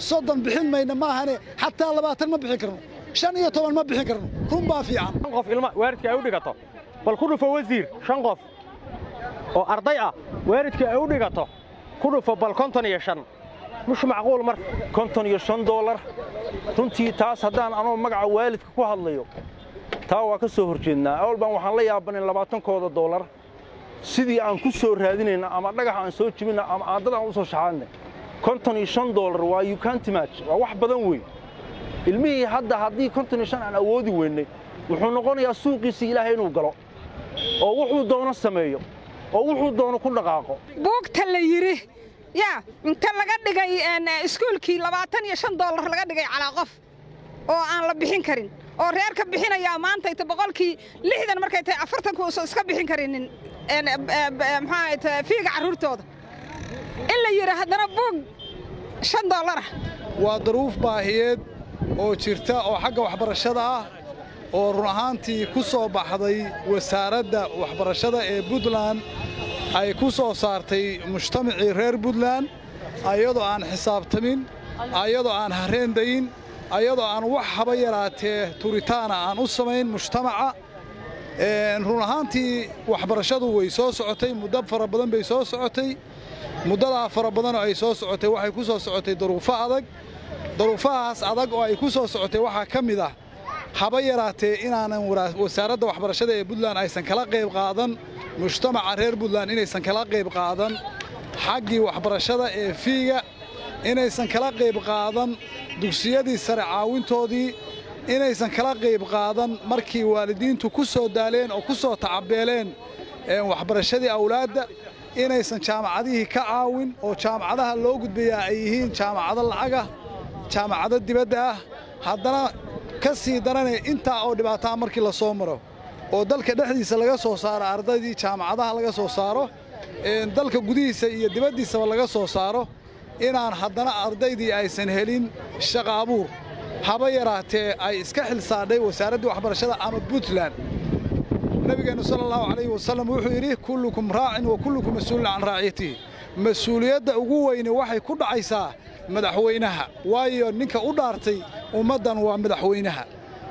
soddon bixin mayna maahane xataa labaatan ma bixin karno shan iyo toban ma bixin karno run baa fiican qof ilma waalidka ay u dhigato bal ku dhufo wasiir shan qof oo arday ah waalidka ay u dhigato ku dhufo bal konton iyo shan mush macquul mar konton iyo shan doolar runtii taas haddaan anoo magaca waalidka ku hadlayo taa waa ka soo hor jeednaa awal baan waxaan la yaabanin labaatankooda doolar sidii aan ku soo raadinayna ama dhagax aan soo jibina ama aadad aan u soo shaxaadnay konton iyo shan doolar waa yukantimach waa wax badan weyn ilmihii hadda haddii konton iyo shan aan awoodi weynay wuxuu noqonayaa suuqiisii ilaahay inuu galo oo wuxuu doono sameeyo oo wuxuu doono ku dhaqaaqo buugta la yidhi yaa inta laga dhigay iskuulkii labaatan iyo shan doolar laga dhigay calaa qof oo aan la bixin karin oo reerka bixinayaa maantayta boqolkii lixdan markay tahay afartanku uusan iska bixin karinin maxaa tahay fiiga carruurtooda in la yidhi haddana buug shan doolarah waa daruuf baahiyeed oo jirta oo xagga waxbarashada ah oo run ahaantii ku soo baxday wasaaradda waxbarashada ee puntland ay ku soo saartay mujtamacii reer puntland ayadoo aan xisaabtamin ayadoo aan hareendayin ayadoo aan wax haba yaraatee turitaana aan u samayn mujtamaca run ahaantii waxbarashadu way soo socotay muddo fara badan bay soo socotay muddadaa fara badanoo ay soo socotay waxay ku soo socotay daruufo adag daruufahaas adag oo ay ku soo socotay waxaa ka mid ah haba yaraatee inaanan wasaaradda waxbarashada ee puntland aysan kala qayb qaadan mujtamaca reer puntland inaysan kala qayb qaadan xaggii waxbarashada ee fiiga inaysan kala qayb qaadan dugsiyadii sare caawintoodii inaysan kala qayb qaadan markii waalidiintu ku soo daaleen oo ku soo tacabeeleen waxbarashadii awlaadda inaysan jaamacadihii ka caawin oo jaamacadaha loo gudbayaa ay yihiin jaamacado lacagah jaamacado dibadda ah haddana ka sii daranee intaa oo dhibaataa markii la soo maro oo dalka dhexdiisa laga soo saaro ardaydii jaamacadaha laga soo saaro dalka gudihiisa iyo dibaddiisaba laga soo saaro inaan haddana ardaydii aysan helin shaqa abuur haba yaraatee ay iska xil saadhay wasaaraddii waxbarashada ama puntland nabigeennu sala allahu calayhi wasallam wuxuu yidhi kullukum raacin wa kullukum mas-uulun can raaciyatihi mas-uuliyadda ugu weyne waxay ku dhacaysaa madaxweynaha waayo ninka u dhaartay ummaddan waa madaxweynaha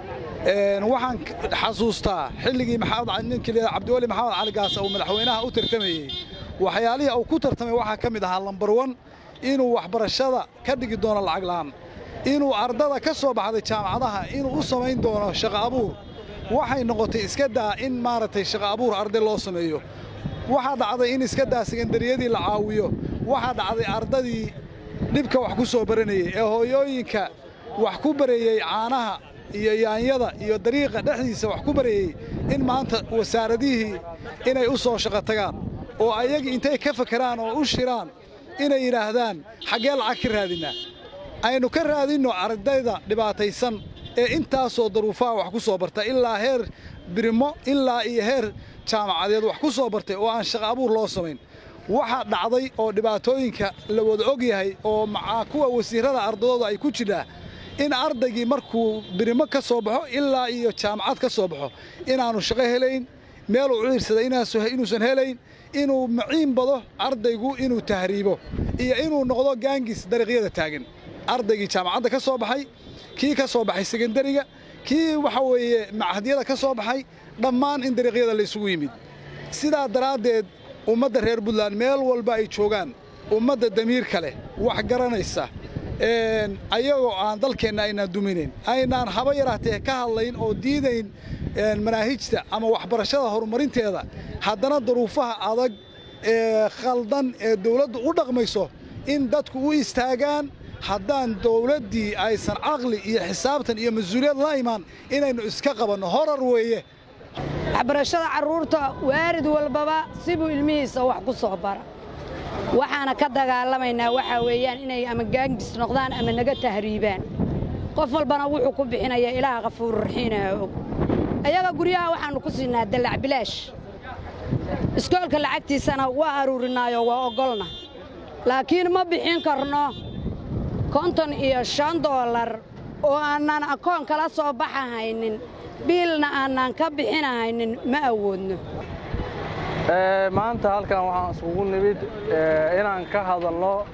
waxaan xasuustaa xilligii ninkii cabdiweli maxamed cali gaasa uu madaxweynaha u tartamayey waxyaalihii uu ku tartamay waxaa ka mid ahaa lambar wan inuu waxbarashada ka dhigi doono lacag la'aan inuu ardada ka soo baxday jaamacadaha inuu u samayn doono shaqa abuur waxay noqotay iska daa in maaragtay shaqa abuur arday loo sameeyo waxaa dhacday in iska daa sekandariyadii la caawiyo waxaa dhacday ardadii dhibka wax ku soo baranayey ee hooyooyinka wax ku bareeyey caanaha iyo yaanyada iyo dariiqa dhexdiisa wax ku bareeyey in maanta wasaaradihii inay u soo shaqo tagaan oo ayagii intay ka fakeraan oo u shiraan inay yidhaahdaan xaggee lacag ka raadinnaa aynu ka raadinno ardayda dhibaataysan ee intaasoo daruufaha wax ku soo barta ilaa heer birimo ilaa iyo heer jaamacadeed wax ku soo bartay oo aan shaqa abuur loo samayn waxaa dhacday oo dhibaatooyinka la wada og yahay oo macaa kuwa wasiirrada ardadooda ay ku jidhaa in ardaygii markuu birimo ka soo baxo ilaa iyo jaamacad ka soo baxo inaannu shaqo helayn meeluu u ciirsada inuusan helayn inuu maciin bado ardaygu inuu tahriibo iyo inuu noqdo gaangis dariiqyada taagan ardaygii jaamacadda ka soo baxay kii ka soo baxay sekandariga kii waxa weeye machadyada ka soo baxay dhammaan in dariiqyada laysugu yimid sidaa daraaddeed ummadda reer puntland meel walba ay joogaan ummadda damiirka leh wax garanaysa ayagoo aan dalkeenna aynaan duminayn aynaan haba yaraatee ka hadlayn oo diidayn manaahijta ama waxbarashada horumarinteeda haddana daruufaha adag ee khaldan ee dawladdu u dhaqmayso in dadku u istaagaan haddaan dawladdii aysan caqli iyo xisaabtan iyo mas-uuliyad la imaan inaynu iska qabanno horar weeye waxbarashada carruurta waarid walbaba sibuu ilmihiisa wax ku soo bara waxaana ka dagaalamaynaa waxaa weeyaan inay ama gaangis noqdaan ama naga tahriibaan qof walbana wuxuu ku bixinayaa ilaaha kafuururaxiinaha og ayaga guryaha waxaannu ku siinaa dallac bilaash iskoolka lacagtiisana waa aruurinaayoo waa oggolna laakiin ma bixin karno konton iyo shan doolar oo aanaan akoon kala soo baxahaynin biilna aanaan ka bixinahaynin ma awoodno maanta halkan waxaan iskugu nimid inaan ka hadalno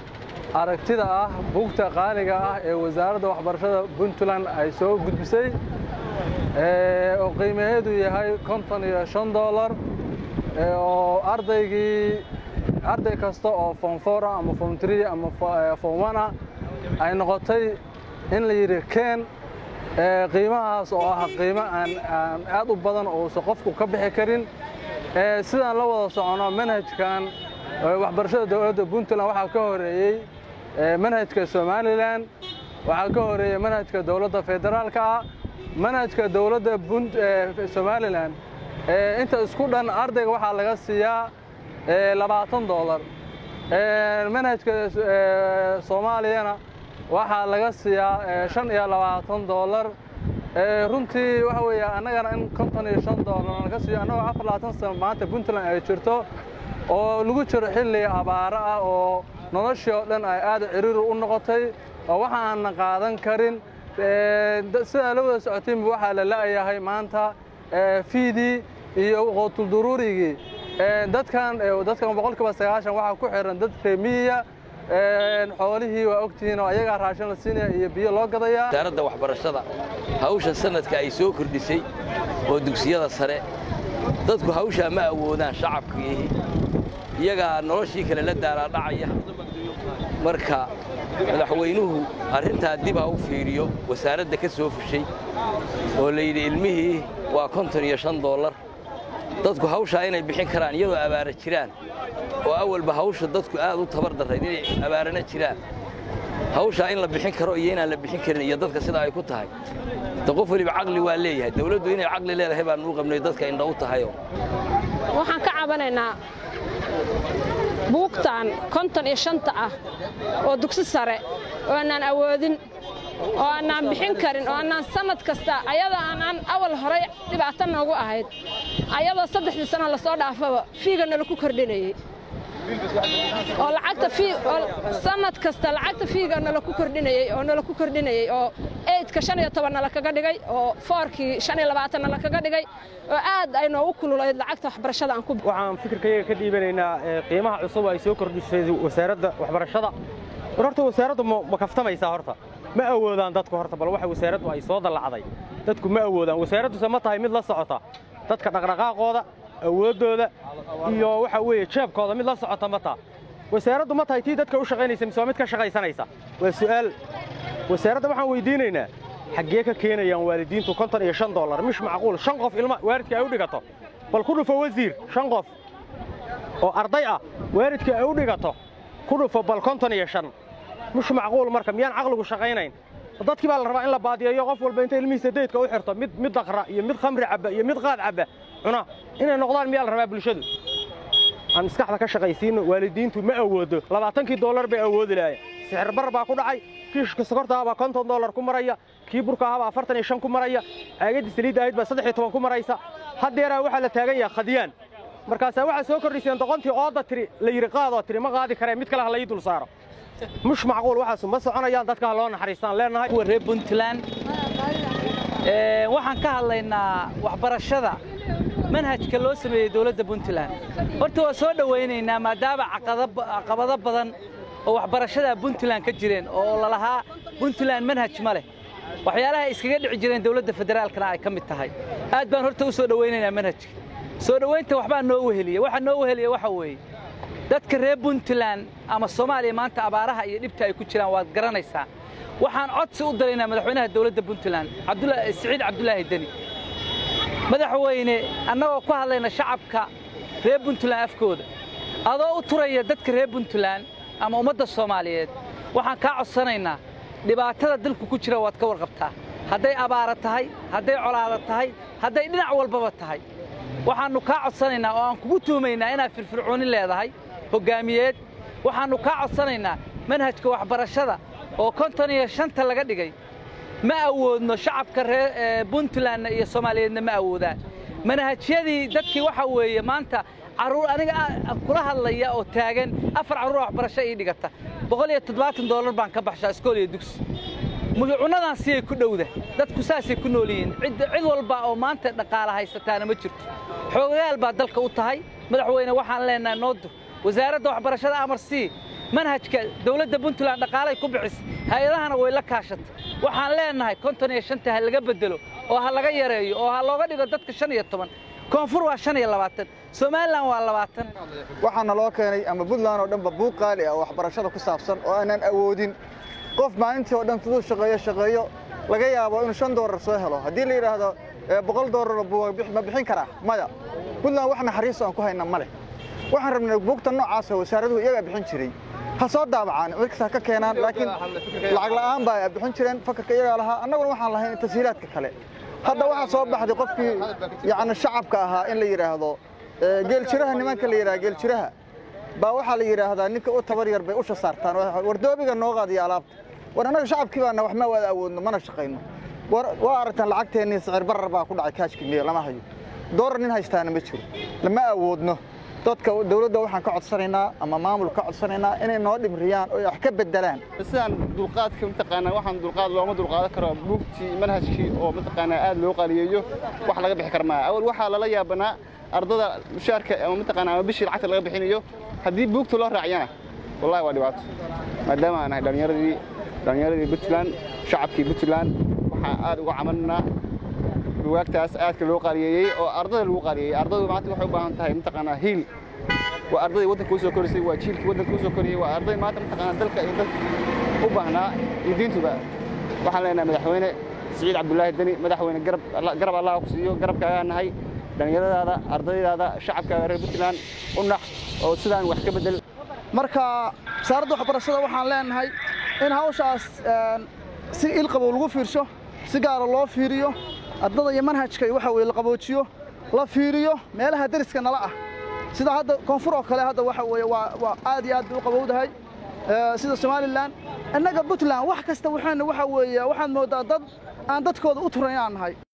aragtida ah buugta qaaliga ah ee wasaaradda waxbarashada puntland ay soo gudbisay oo qiimaheedu yahay konton iyo shan dollar oo ardaygii arday kasta oo form four ah ama form three ama form one ah ay noqotay in la yidhi keen qiimahaas oo ah qiimo aan aan aad u badan uusan qofku ka bixi karin sidaan la wada socono manhajkan waxbarashada dowladda puntland waxaa ka horeeyey manhajka somalilan waxaa ka horeeyey manhajka dowladda federaalka ah manhajka dowladda somalilan inta isku dhan ardayga waxaa laga siiyaa labaatan dollar manhajka soomaaliyana waxaa laga siiyaa shan iyo labaatan dollar runtii waxa weeye annagana in konton iyo shan dollar laga siiyo annagoo afar labaatan sano maanta puntland ay jirto oo lagu jiro xilli abaaro ah oo noloshii oo dhan ay aad ciriiri u noqotay oo waxa aanna qaadan karin sidaa la wada socotaynba waxaa la la'yahay maanta fiidii iyo qootulduruurigii dadkan dadkan boqolkiiba sagaashan waxaa ku xiran dad reemiyiya xoolihii waa ogtihiin oo ayagaa raashin la siinaya iyo biyo loo gadayaa wasaaradda waxbarashada hawsha sanadka ay soo kordhisay oo dugsiyada sare dadku hawshaa ma awoodaan shacabkii iyagaa noloshii kale la daalaadhacaya marka madaxweynuhu arrintaa dib ha u fiiriyo wasaaradda ka soo fushay oo la yidhi ilmihii waa konton iyo shan dollar dadku hawshaa inay bixin karaan iyadoo abaara jiraan oo awalba hawsha dadku aad u tabar darrayd inay abaarana jiraan hawshaa in la bixin karo iyo inaan la bixin karin iyo dadka sida ay ku tahay de qof weliba caqli waa leeyahay dawladdu inay caqli leedahay baan uu qabnay dadka indha u tahayoo waxaan ka cabanaynaa buugtan konton iyo shanta ah oo dugsi sare oo aanaan awoodin oo aanaan bixin karin oo aanaan sannad kasta ayadoo aanaan awal horay dhibaato noogu ahayd ayadoo saddexdii sano lasoo dhaafaba fiiga nala ku kordhinayey oo lacagta fii oo sannad kasta lacagta fiiga nala ku kordhinayey oo nala ku kordhinayey oo eydka shan iyo toban nala kaga dhigay oo foorkii shan iyo labaatan nala kaga dhigay oo aad ay noogu kululayd lacagta waxbarashada aan ku waxaan fikirkayaga ka dhiibanaynaa qiimaha cusub ay soo kordhisay wasaaradda waxbarashada war horta wasaaraddu ma kaftamaysaa horta ma awoodaan dadku horta bal waxa wasaaraddu ay soo dallacday dadku ma awoodaan wasaaradduse ma tahay mid la socota dadka dhaqdhaqaaqooda awooddooda iyo waxa weeye jeebkooda mid la socota ma taa wasaaraddu ma tahay tii dadka u shaqaynaysa mise waa mid ka shaqaysanaysa waa su'aal wasaaradda waxaan weydiinaynaa xaggee ka keenayaan waalidiintu konton iyo shan dollar mish macquul shan qof ilma waalidka ay u dhigato bal ku dhufo wasiir shan qof oo arday ah waalidka ay u dhigato ku dhufo bal konton iyo shan mish macquul marka miyaan caqligu shaqaynayn dadkii baa la rabaa in la baadiyeeyo qof walba inta ilmihiisa daydka u xirto mid mid daqra iyo mid khamri cabba iyo mid qaad cabba cuna inay noqdaan miyaa la rabaa bulshadu aan maskaxda ka shaqaysiino waalidiintu ma awoodo labaatankii dollar bay awoodi lahayen sixir bar baa ku dhacay kiishka sokorta baa konton dollar ku maraya kii burka ahabaa afartan iyo shan ku maraya caagadii saliidda ahayd baa saddex iyo toban ku maraysa haddeeraa waxaa la taagan yahay khadiyaan markaasaa waxaa soo kordhiseen doqontii ooda tiri la yidhi qaadoo tiri ma qaadi karee mid kale ha la ii dul saaro mush macquul waxaasu ma soconayaan dadka ha loo naxariistaan leenahay kuwa reer puntland waxaan ka hadlaynaa waxbarashada manhajka loo sameeyey dowladda puntland horta waa soo dhowaynaynaa maadaama caqabado badan oo waxbarashada puntland ka jireen oo lalahaa puntland manhaj ma leh waxyaalaha iskaga dhici jireen dowladda federaalkana ay ka mid tahay aad baan horta u soo dhowaynaynaa manhajka soo dhowaynta waxbaa noo weheliya waxa noo weheliya waxa weeye dadka reer puntland ama soomaaliya maanta abaaraha iyo dhibta ay ku jiraan waad garanaysaa waxaan codsi u daraynaa madaxweynaha dowladda puntland siciid cabdulaahi deni madaxweyne annagoo ku hadlayna shacabka reer puntland afkooda adoo u turaya dadka reer puntland ama ummadda soomaaliyeed waxaan kaa codsanaynaa dhibaatada dalku ku jira waad ka warqabtaa hadday abaara tahay hadday colaada tahay hadday dhinac walbaba tahay waxaannu kaa codsanaynaa oo aan kugu tuumaynaa inaad firfircooni leedahay hoggaamiyeed waxaannu kaa codsanaynaa manhajka waxbarashada oo konton iyo shanta laga dhigay ma awoodno shacabka reer puntlandna iyo soomaaliyeedna ma awoodaan manhajyadii dadkii waxa weeye maanta carruur aniga kula hadlaya oo taagan afar carruur waxbarasho ii dhigata boqol iyo toddobaatan dollar baan ka baxshaa iskool iyo dugsi cunadan siyay ku dhowda dadku saasay ku nool yihiin cid walba oo maanta dhaqaala haysataana ma jirto xoogayaal baa dalka u tahay madaxweyne waxaan leenahay noodur wasaaradda waxbarashada amar sii manhajka dowladda puntland dhaqaalay ku bixisay hay-adahana way la kaashatay waxaan leenahay konton iyo shanta ha laga bedelo oo ha laga yareeyo oo ha looga dhigo dadka shan iyo toban koonfur waa shan iyo labaatan somalilan waa labaatan waxaana loo keenay ama puntland oo dhanba buuq qaali ah oo waxbarashada ku saabsan oo aanan awoodin qof maalintii oo dhan siduu shaqeeyo shaqeeyo laga yaabo inuu shan doolar soo helo haddii la yidhaahdo boqol doolar ma bixin karaa maya puntland wax naxariis aan ku hayna ma leh waxaan rabnay buugta noocaas oo wasaaraduhu iyagaa bixin jiray ha soo daabacaan cid kasta ka keenaan laakiin lacag la'aan baa bixin jireen fakarka iyagaa lahaa annaguna waxaan lahayn tashiilaadka kale hadda waxaa soo baxday qofkii yacni shacabka ahaa in la yidhaahdo geeljiraha nimanka la yidhaha geeljiraha baa waxaa la yidhaahdaa ninka u tabar yar bay usha saartaan wardoobiga noo qaadiya alaabta war annaga shacabkii baana wax ma wada awoodno mana shaqayno waa aragtaan lacagteennii sicir barar baa ku dhacay kaashkii miya lama hayo doolar nin haystaana ma jiro lama awoodno dadka dawladda waxaan ka codsanaynaa ama maamul ka codsanaynaa inay noo dhimriyaan oo wax ka beddelaan sidaan dulqaadka mataqaanaa waxaan dulqaad looma dulqaadan karo buugtii manhajkii oo mataqaanaa aad loo qaaliyeeyo wax laga bixi kara maaha awal waxaa lala yaabanaa ardada mushaarka ama mataqaanaa ama bishii lacagta laga bixinayo haddii buugta loo raaciyana wallahi waa dhibaato maadaama aan nahay dhallinyaradii dhallinyaradii puntland shacabkii puntland waxaan aad uga camalnaa buwaagtaas aadka loo qaaliyeeyey oo ardada lagu qaaliyeeyey ardadu maanta waxay u baahan tahay mataqaanaa hiil waa ardadii waddanka u soo korisay waa jiilkii waddanka u soo koriyey waa arday maanta mataqaanaa dalka iyo dadka u baahnaa iyo diintuba waxaan leenahay madaxweyne siciid cabdulaahi deni madaxweyne garab garab allah ku siiyo garabkaagaa nahay dhallinyaradaada ardaydaada shacabkaaga reer puntland u nax oo sidaan wax ka bedel marka wasaaradda waxbarashada waxaan leenahay in hawshaas si ilqabow lagu fiirsho si gaara loo fiiriyo ardada iyo manhajka waxa weye la qaboojiyo la fiiriyo meelaha deriska nala ah sida hadda koonfur oo kale hadda waxa weeye waa waa aad iyo aad bay u qabowdahay sida somalilan innaga puntland wax kasta waxaana waxa weeye waxaad mooddaa dad aan dadkooda u turan inaan nahay